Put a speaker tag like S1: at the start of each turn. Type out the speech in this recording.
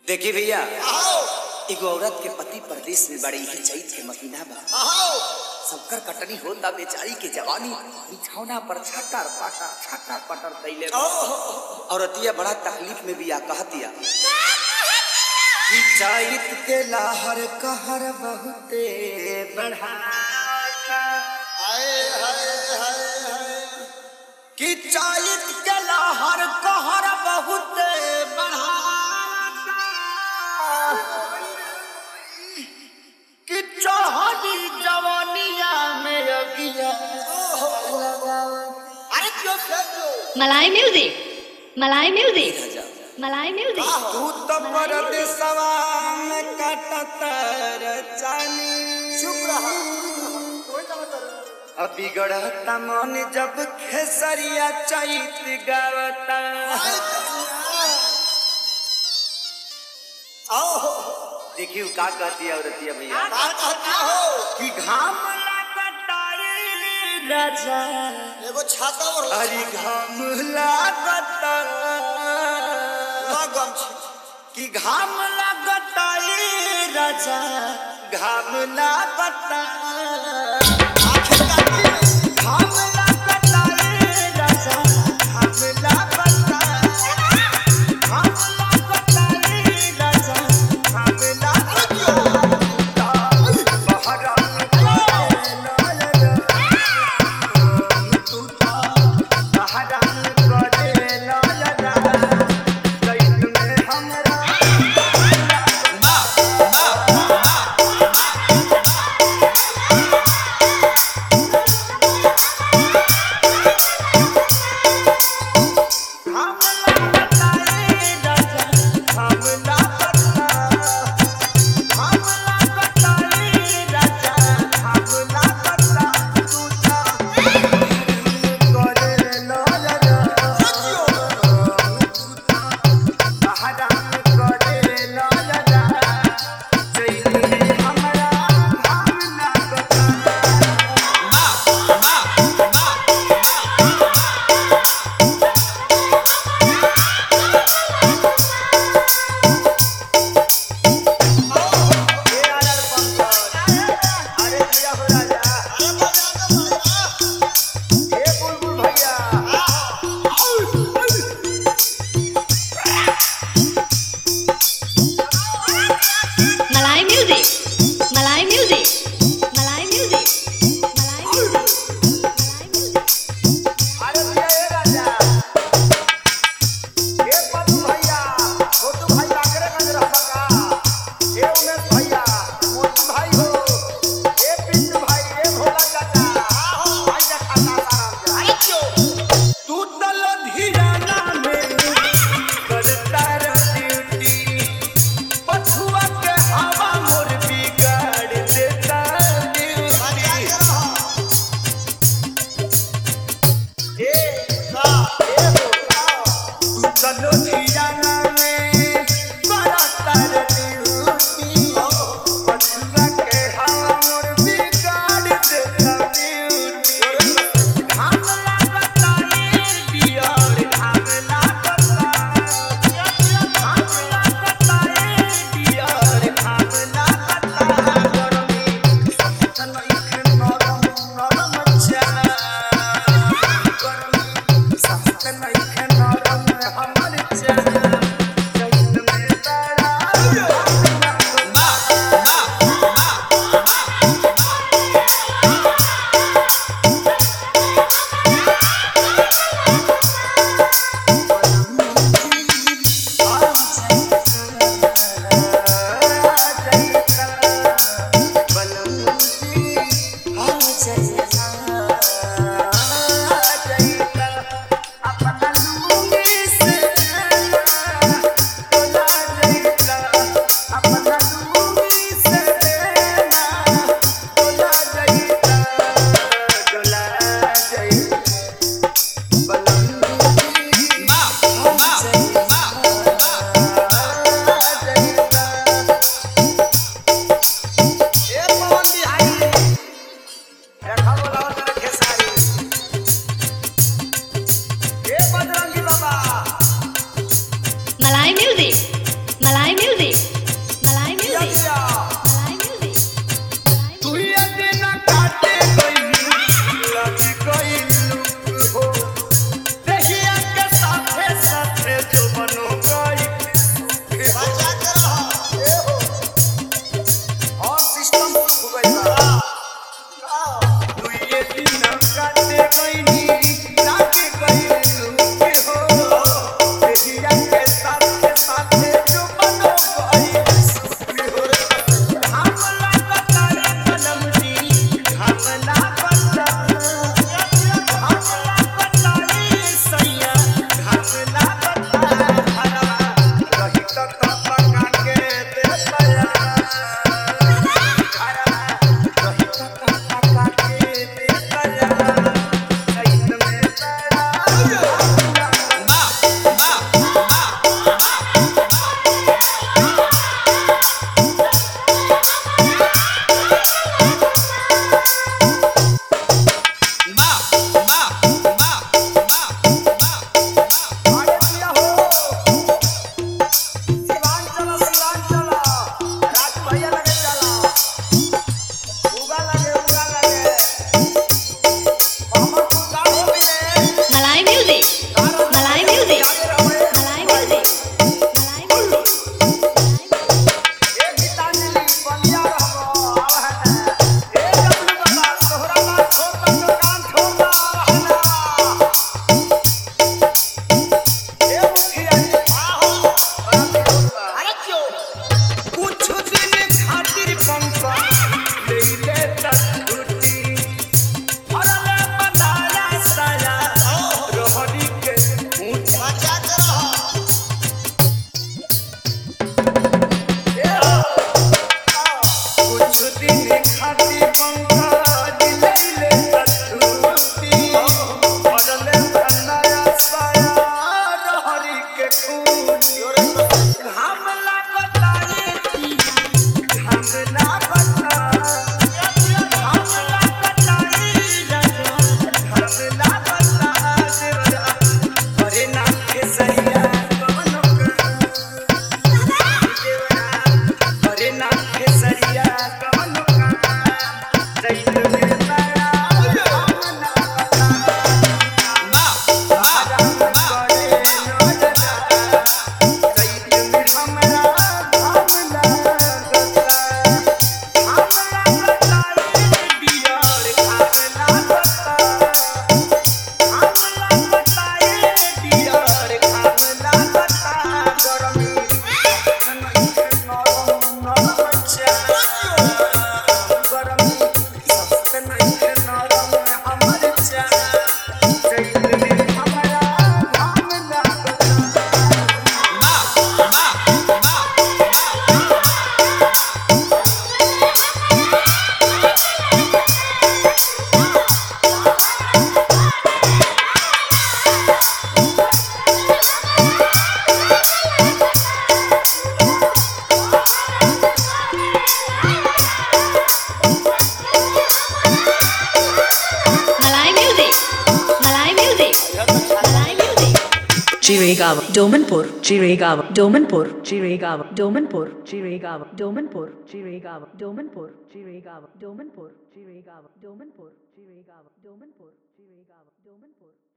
S1: देखी भैया
S2: आओ
S1: एगो औरत के पति परदेश में बड़ी ही चैत के महीना बा
S2: आओ
S1: सबकर कटनी होता बेचारी के जवानी बिछौना पर छटर पटर छटर पटर कैले बा। औरतिया बड़ा तकलीफ में भी आ कहतिया कि चैत के लहर कहर बहुते बढ़ाता
S2: हाय हाय हाय हाय
S1: कि चैत के लहर कहर बहुते बढ़ाता कि चढ़ी जवानिया में अगिया
S2: अरे क्यों क्यों
S3: Malay music. Malay music. Malay music.
S1: तू तो परदेसवा में कटतर जानी
S2: चुप रहा कोई ना कर
S1: अभी गढ़ता मन जब खेसरिया चैत गावता
S2: आओ
S1: देखियो का कहती है औरतिया भैया
S2: बात कहती हो
S1: कि घाम लगता रे राजा
S2: एगो छाता और
S1: अरे घाम लगता
S2: लगम छी
S1: कि घाम लगता रे राजा घाम लगता
S2: आखिर काटी में
S1: घाम लगता रे राजा घाम लगता घाम लगता रे राजा घाम लगता बहरा तू तो बहरा करे लाला कैद में हमरा
S4: Chirigava, Domanpur, Chirigava, Domanpur, Chirigava, Domanpur, Chirigava, Domanpur, Chirigava, Domanpur, Chirigava, Domanpur, Chirigava, Domanpur, Chirigava, Domanpur, Chirigava, Domanpur.